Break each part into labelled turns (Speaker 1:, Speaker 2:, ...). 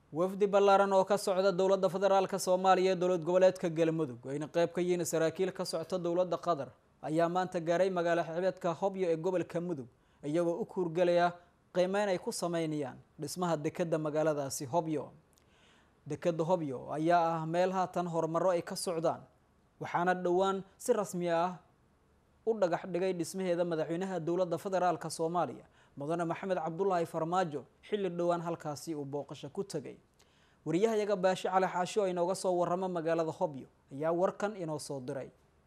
Speaker 1: wafdi ballaaran oo ka socda dowladda federaalk soomaaliya ee dowlad goboleedka galmudug ayna qeyb ka yihiin saraakiil ka socota dowladda qatar ayaa maanta gaaray magaalo xebeedka hobyo ee gobolka mudug iyagoo u kuurgelaya qiimeyn ay ku sameynayaan dhismaha dekeda magaaladaasi hobyo dekeda hobyo ayaa ah meel haatan horumaro ay ka socdaan waxaana dhowaan si rasmi ah u dhagax dhigay dhismaheeda madaxweynaha dowladda federaalk soomaaliya mudane maxamed cabdulaahi farmaajo xilli dhowaan halkaasi uu booqasho ku tegay wariyahayaga baashi cali xaasho inooga soo waramo magaalada hobyo ayaa warkan inoo soo diray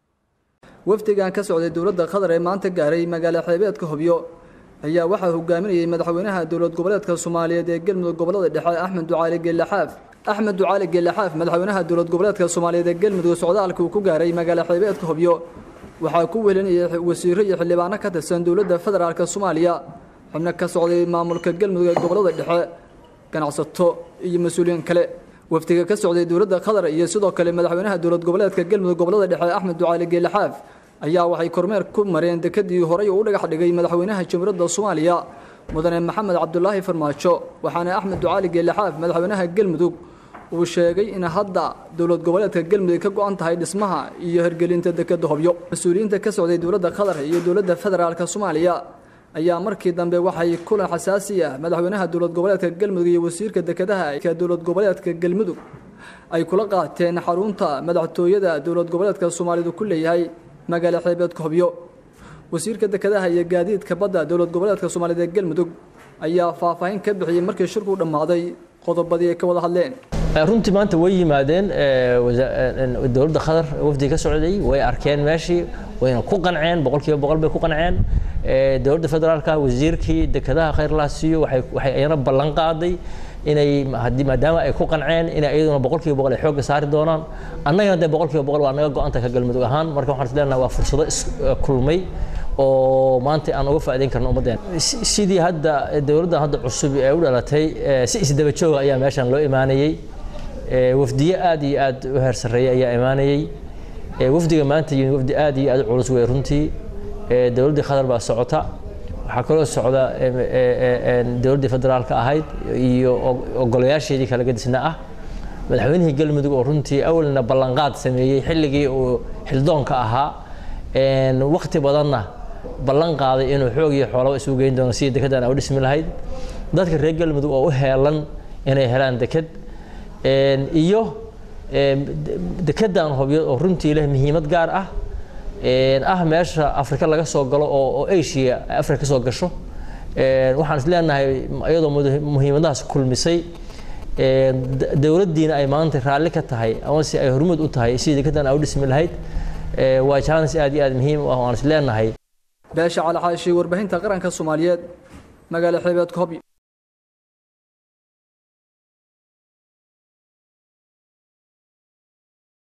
Speaker 2: wafdigan ka socday dowladda qatar ee maanta gaaray magaalo xeebeedka hobyo ayaa waxaa hogaaminayay madaxweynaha dowlad goboleedka soomaaliyeed ee galmudug gobolada dhexe axmed ducaali geelaxaaf axmed ducaali geelaxaaf madaxweynaha dowlad goboleedka soomaaliyeed ee galmudug socdaalka uu ku gaaray magaalo xeebeedka hobyo waxaa ku welinayay wasiiro iyo xildhibaano ka tirsan dowladda federaalk soomaaliya xubno ka socday maamulka galmudug ee gobolada dhexe ganacsato iyo mas-uuliyiin kale wafdiga ka socday dowladda qatar iyo sidoo kale madaxweynaha dowlad goboleedka galmudug gobolada dhexe axmed ducaali geelaxaaf ayaa waxay kormeer ku mareen dekadii horey u dhagax dhigay madaxweynaha jamhuuriyadda soomaaliya mudane maxamed cabdulaahi farmaajo waxaana axmed ducaali geelaxaaf madaxweynaha galmudug uu sheegay in hadda dowlad goboleedka galmudug ka go-an tahay dhismaha iyo hirgelinta dekeda hobyo mas-uuliyiinta ka socday dowladda qatar iyo dowladda federaalk soomaaliya ayaa markii dambe waxay kulan xasaasi ah madaxweynaha dowlad goboleedka galmudug iyo wasiirka dekedaha ka dowlad goboleedka galmudug ay kula qaateen xarunta madaxtooyada dowlad goboleedka soomaalidu ku leeyahay magaalo xeebeedka hobyo wasiirka dekedaha iyo gaadiidka badda dowlad goboleedka soomaaliyeed ee galmudug ayaa faahfaahin ka bixiyey markii shirku dhammaaday qodobadii ay ka wada hadleen
Speaker 3: runtii maanta way yimaadeen dowladda qatar wafdi ka socday way arkeen meeshii wayna ku qanceen boqolkiiba boqol bay ku qanceen dowladda federaalka wasiirkii dekedaha khayrlaasiyo waxay ayana ballan qaaday inay maadaama ay ku qanceen inay iyaduna boqolkiiba boqol ay xoogga saari doonaan annagana dee boqolkiiba boqol waa naga go-anta ka galmudug ahaan marka waxaan is leenahay waa fursado iskulmay oo maanta aan uga faa'iideyn karno ummaddeena sidii hadda dowladdan hadda cusub ee u dhalatay si isdaba jooga ayaa meeshan loo imaanayey wafdiye aad iyo aad u heer sarreeya ayaa imaanayey wafdiga maanta yimid wafdi aad iyo aad u culus wey runtii dowladdii qatar baa socota waxaa kaloo socda dowladdii federaalka ahayd iyo ogolayaasheedii kala gadisna ah madaxweynihii galmudug oo runtii awalna ballanqaad sameeyey xilligii uu xildoonka ahaa wakti badanna ballan qaaday inuu xoog iyo xoolaba isugu geyn doono sidii dekedan u dhismi lahayd dadka reer galmudug oo u heelan inay helaan deked iyo dekedan hobyo oo runtii leh muhiimad gaar ah ah meesha afrika laga soo galo oo asia afrika ka soo gasho waxaan is leenahay iyadoo muhiimadahaas kulmisay dowladdiina ay maanta raalli ka tahay amase ay hormuud u tahay sidii dekedan u dhismi lahayd waa jaanis aad iyo aad muhiim u ah waan is leenahay
Speaker 2: beesha calaxaashi warbaahinta qaranka soomaaliyeed magaalo xeebeedka hobyo